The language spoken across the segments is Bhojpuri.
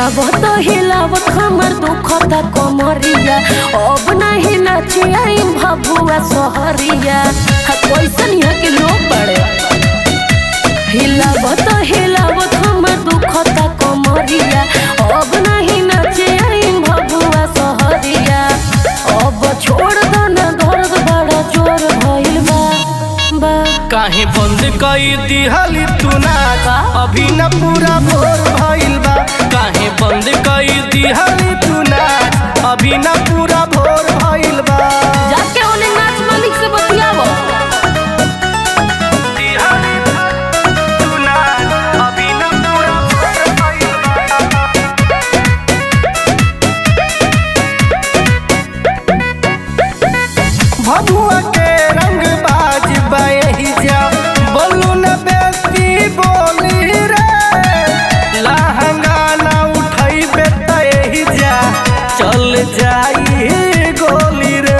हिलावत हिलावत हमर दुखता कमरिया अब नहीं नचिया भभुआ सहरिया हा, कैसन यहाँ के लोग बड़े हिलावत हिलावत हमर दुखता कमरिया अब नहीं नचिया भभुआ सहरिया अब छोड़ दो ना दर्द बड़ा जोर भइल बा बा काहे बंद कई दिहली तू नाच अभी न पूरा भोर भइल बा काहे बंद कई दिहली तू नाच अभी न पूरा भोर भइल बा जाके ओने नाच मालिक से बतियावो दिहली तू नाच, अभी न पूरा भोर भइल बा। भभुआ के रंग बाज बही जा बोलू न बेटी बोली रे लहंगा न उठई बेटी जा चल जाई गोली रे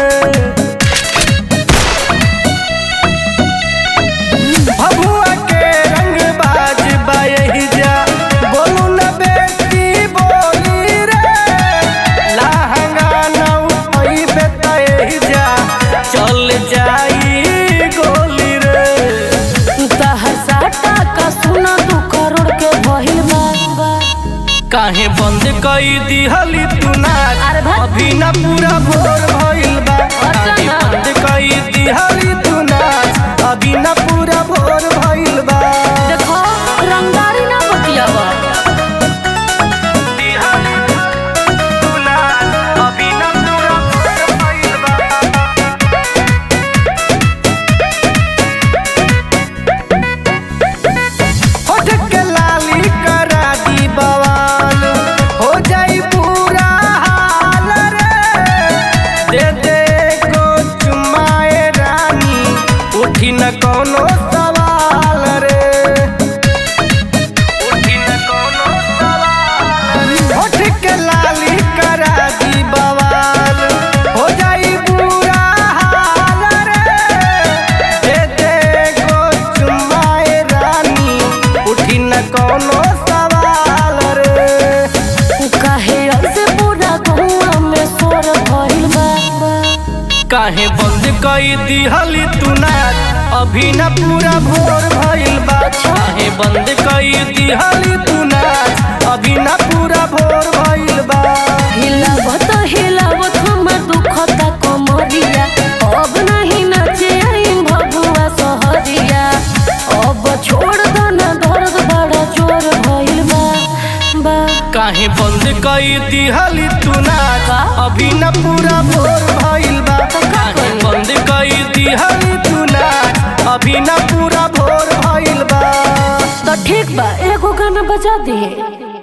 भभुआ के रंग बाज बही जा बोलू न बेटी बोली रे लहंगा न उठई बेटी जा चल जाई गोली रे तहर साटा का सुना दू करोड़ के भइल बा बा। काहे बंद कई दिहली तू नाच अरे भाई। अभी न पूरा भोर भइल बा अच्छा काहे ना। बंद कई दिहली तू नाच अभी न पूरा भोर भइल बा देखो रंगदारी ना बतियावा दिहली तू नाच, अभी न पूरा भोर भइल बा। होठ के लाली करा दी बवाल हो जाई पूरा हाल रे दे दे को चुमाए रानी उठी न कोनो सवाल रे उठी न कोनो सवाल रे होठ के लाली करा दी बवाल हो जाई पूरा हाल रे दे दे को चुमाए रानी उठी न कोनो सवाल रे काहे ऐसे पूरा गहुआ में सोर भइल बा बा। काहे बंद कई दिहली तू नाच अभी न पूरा भोर भइल बा काहे बंद कई दिहली तू नाच अभी न पूरा भोर भइल बा हिलावत हिलावत हमर दुखता कमरिया अब नहीं नचे आई भभुआ सहरिया अब छोड़ दो ना दर्द बड़ा जोर भइल बा बा काहे बंद कई दिहली तू नाच अभी न पूरा भोर भइल बा काहे बंद कई दिहली तू नाच अभी न पूरा भोर भइल बा तो ठीक बा एगो गाना बजा दे